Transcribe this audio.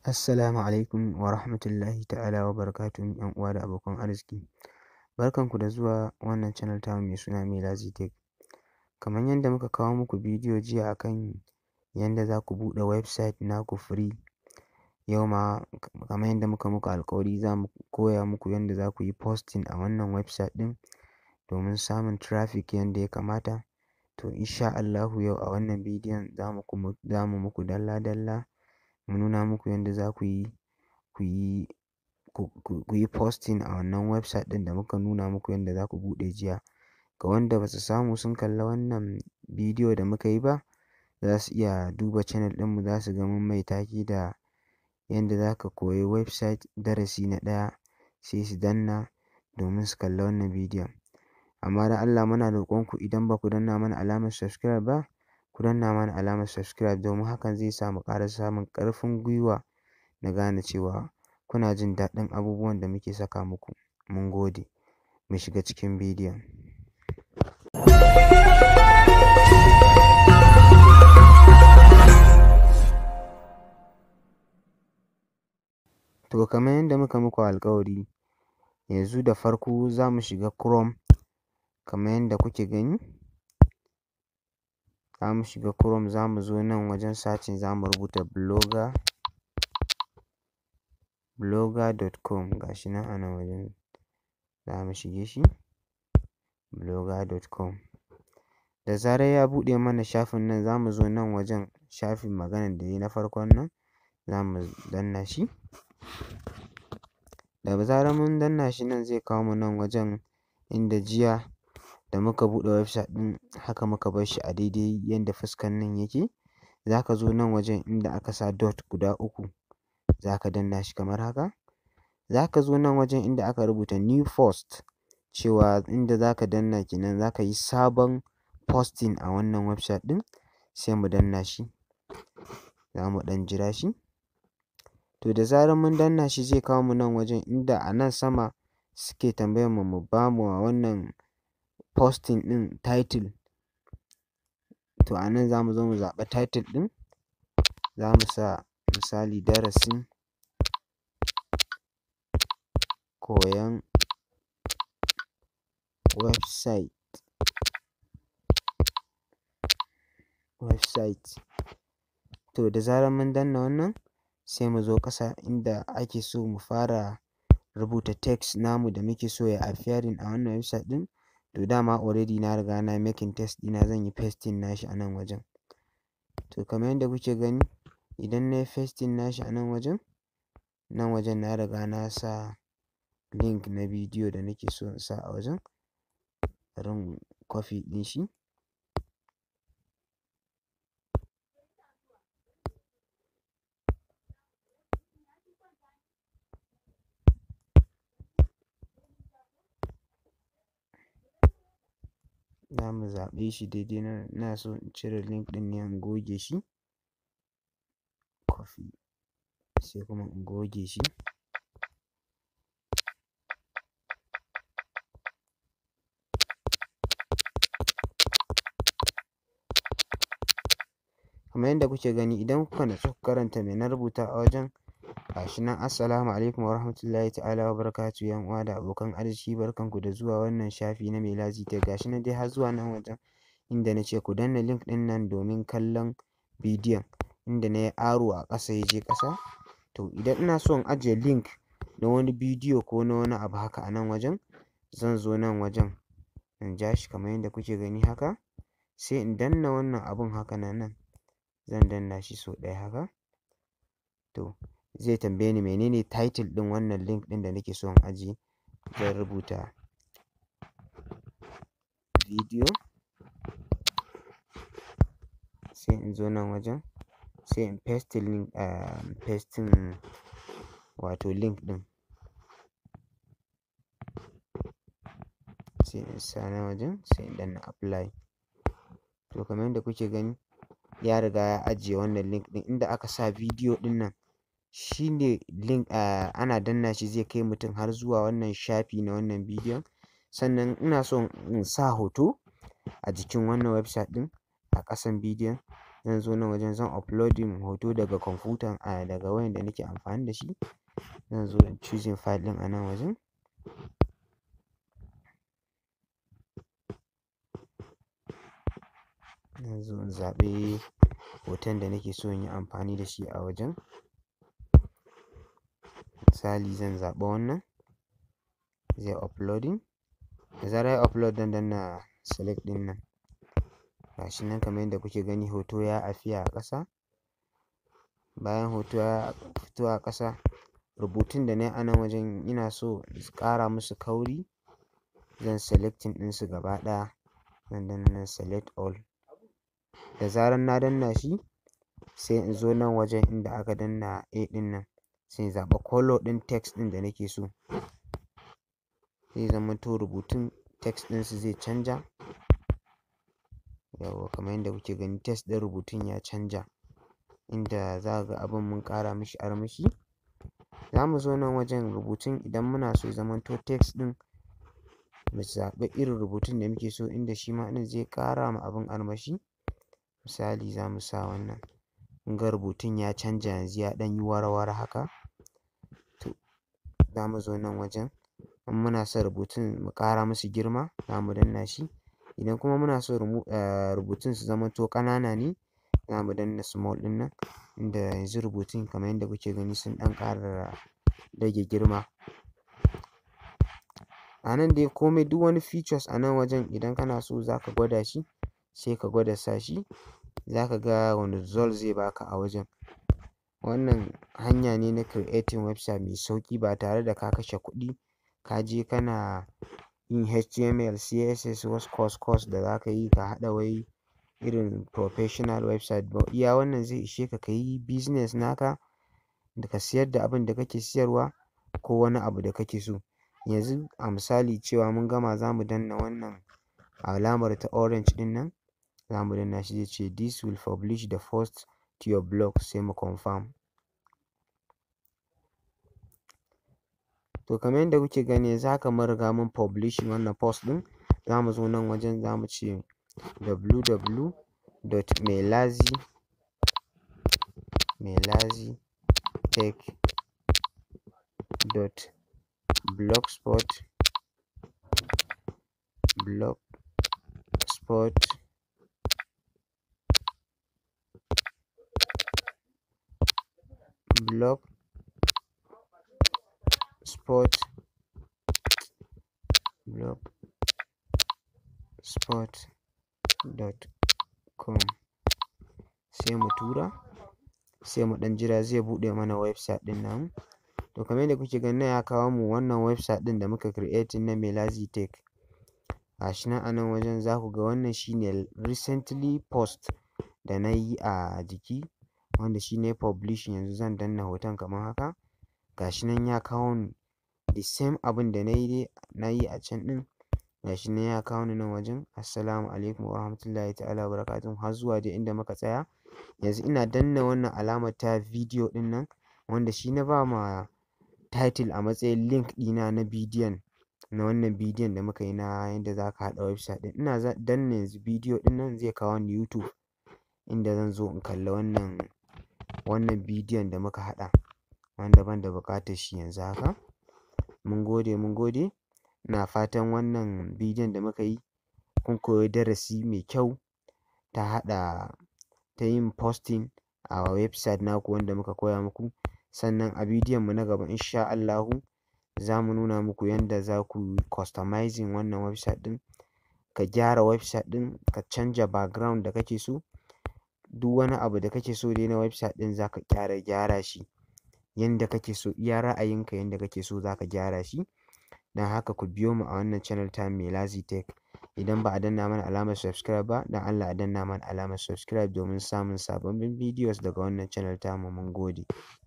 Assalamu alaikum wa rahmatullahi ta'ala wa barakatuhu ‘yan uwa da abokan arziki. Barkanku da zuwa wannan channel tamu mai suna Melazi Tech. Kamar yadda muka kawo muku bidiyo jiya akan yadda za ku buɗe website naku free. Yau ma kamar yadda muka muku alƙawari za mu koya muku yadda za ku yi posting a wannan website ɗin domin samun traffic yadda ya kamata. To insha Allahu yau a wannan bidiyon za mu za mu muku dalla dalla mu nuna muku yadda za ku yi ku yi ku yi posting a wannan website ɗin da muka nuna muku yadda za ku buɗe jiya. Ga wanda ba su samu sun kalla wannan bidiyo da muka yi ba za su iya duba channel ɗinmu za su ga mun mai take da yadda za ka koyi website darasi na ɗaya sai su danna domin su kalla wannan bidiyon. Amma don Allah muna roƙon ku idan ba ku danna mana alamar subscribe ba ku danna mana alamar subscribe domin hakan zai sa mu ƙara samun ƙarfin gwiwa na gane cewa kuna jin daɗin abubuwan da muke saka muku. Mun gode. Mu shiga cikin bidiyon. To kamar yadda muka muku alƙawari yanzu da farko za mu shiga Chrome kamar yadda kuke gani. Za mu shiga Chrome za mu zo nan wajen searching za mu rubuta blogger blogger.com ga shi nan a nan wajen za mu shige shi blogger.com. Da zarar ya buɗe mana shafin nan za mu zo nan wajen shafin maganan da ya yi na farkon nan za mu danna shi. Da zarar mun danna shi nan zai kawo mu nan wajen inda jiya da muka buɗe website ɗin haka muka bar shi a daidai yadda fuskan nan yake. Za ka zo nan wajen inda aka sa dot guda uku za ka danna shi kamar haka. Za ka zo nan wajen inda aka rubuta new post cewa inda za ka danna ke nan za ka yi sabon posting a wannan website ɗin sai mu danna shi. Za mu ɗan jira shi. To da zarar mun danna shi zai kawo mu nan wajen inda a nan sama suke tambayar mu mu ba mu wannan posting ɗin title. To a nan za mu zo mu zaɓa title ɗin. Za mu sa misali darasin koyon website website. To da zarar mun danna wannan sai mu zo ƙasa inda ake so mu fara rubuta text namu da muke so ya appearing a wannan website ɗin. To dama already na riga na making text ɗina zan yi pasting nashi a nan wajen. To kamar yadda kuke gani idan na yi pasting nashi a nan wajen nan wajen na riga na sa link na bidiyo da nake so in sa a wajen. Bari in copy ɗin shi. Za mu zaɓe shi daidai nan ina so in cire link ɗin ne in goge shi. Copy sai kuma in goge shi. Kamar yadda kuke gani idan kuka natsu kuka karanta me na rubuta a wajen ga shi nan assalamu alaikum wa rahmatullahi ta'ala wa barakatuhu ‘yan uwa da abokan arziki barkanku da zuwa wannan shafi na Melazi Tech. Ga shi nan dai har zuwa nan wajen inda na ce ku danna link ɗin nan domin kallon bidiyon inda na yi arrow a ƙasa ya je ƙasa. To idan ina so in ajiye link na wani bidiyo ko na wani abu haka a nan wajen zan zo nan wajen in ja shi kamar yadda kuke gani haka sai in danna wannan abun haka na nan zan danna shi sau ɗaya haka. To zai tambaye ni menene title ɗin wannan link ɗin da nake so in ajiye. Zan rubuta bidiyo sai in zo nan wajen sai in pasting link ah pasting wato link ɗin. Sai in sa nan wajen sai in danna apply. To kamar yadda kuke gani ya riga ya ajiye wannan link ɗin inda aka sa bidiyo ɗin nan shi ne link ah ana danna shi zai kai mutum har zuwa wannan shafi na wannan bidiyon. Sannan ina so in sa hoto a jikin wannan website ɗin a ƙasan bidiyon zan zo nan wajen zan uploading hoto daga kwamfutan a daga wayan da nake amfani da shi zan zo in choosing file ɗin a nan wajen zan zo in zaɓi hoton da nake so in yi amfani da shi a wajen misali zan zaɓi wannan zai uploading da zarar yayi upload zan danna select ɗin nan gashi nan kamar yadda kuke gani hoto ya appear a ƙasa bayan hoto ya fito a ƙasa rubutun da nayi a nan wajen ina so in ƙara musu kauri zan selecting ɗin su gaba ɗaya zan danna nan select all da zarar na danna shi sai in zo nan wajen inda aka danna A ɗin nan sai in zaɓa colour ɗin text ɗin da nake so zai zamanto rubutun text ɗin su zai canja yawwa kamar yadda kuke gani text ɗin rubutun ya canja inda za ka ga abin mun ƙara mishi armashi za mu zo nan wajen rubutun idan muna so ya zamanto text ɗin mu zaɓi irin rubutun da muke so inda shi ma ɗin zai ƙara ma abin armashi misali za mu sa wannan kun ga rubutun ya canja yanzu ya ɗan yi wara-wara haka to za mu zo nan wajen in muna son rubutun mu ƙara musu girma za mu danna shi idan kuma muna so rubutun su zamanto ƙanana ne za mu danna small ɗin nan inda yanzu rubutun kamar yadda kuke gani sun ɗan ƙara rage girma a nan dai komai duk wani features a nan wajen idan kana so za ka gwada shi sai ka gwada sa shi za ka ga wani result zai baka a wajen wannan hanya ne na creating website mai sauƙi ba tare da ka kashe kuɗi ka je kana yin HTML CSS wasu course course da za ka yi ka haɗa wai irin professional website ba iya wannan zai ishe ka ka yi business naka da ka siyar da abin da kake siyarwa ko wani abu da kake so yanzu a misali cewa mun gama za mu danna wannan alamar ta orange ɗin nan za mu danna shi zai ce this will publish the post to your blog sai mu confirm to kamar yadda kuke gani yanzu haka mun riga mun publishing wannan post ɗin za mu zo nan wajen za mu ce www dot melazi melazi tech dot blogspot blogspot blogspot blogspot dot com sai mu tura sai mu ɗan jira zai buɗe mana website ɗin namu to kamar yadda kuke gani nan ya kawo mu wannan website ɗin da muka creating na melazi tech gashi nan a nan wajen za ku ga wannan shine recently post da na yi a jiki wanda shi na yi publishing yanzu zan danna hoton kamar haka gashi nan ya kawo ni the same abin da na yi dai na yi a can ɗin gashi nan ya kawo ni nan wajen assalamu alaikum wa rahmatullahi ta'ala wa barakatuhu har zuwa dai inda muka tsaya yanzu ina danna wannan alamar ta video ɗin nan wanda shi na ba ma title a matsayin link ɗina na bidiyon na wannan bidiyon da muka yi na yadda za ka haɗa website ɗin ina danna yanzu bidiyo ɗin nan zai kawo ni YouTube inda zan zo in kalla wannan wannan bidiyon da muka haɗa wanda ban da buƙatar shi yanzu haka mun gode mun gode ina fatan wannan bidiyon da muka yi kun koyi darasi mai kyau ta haɗa ta yin posting a website naku wanda muka koya muku sannan a bidiyon mu na gaba insha Allahu za mu nuna muku yanda za ku customizing wannan website ɗin ka gyara website ɗin ka canja background da kake so duk wani abu da kake so dai na website ɗin za ka ƙara gyara shi yanda kake so iya ra'ayinka yanda kake so za ka gyara shi don haka ku biyo mu a wannan channel tamu Melazi Tech idan ba a danna mana alamar subscribe ba don Allah a danna mana alamar subscribe domin samun sababbin videos daga wannan channel tamu mun gode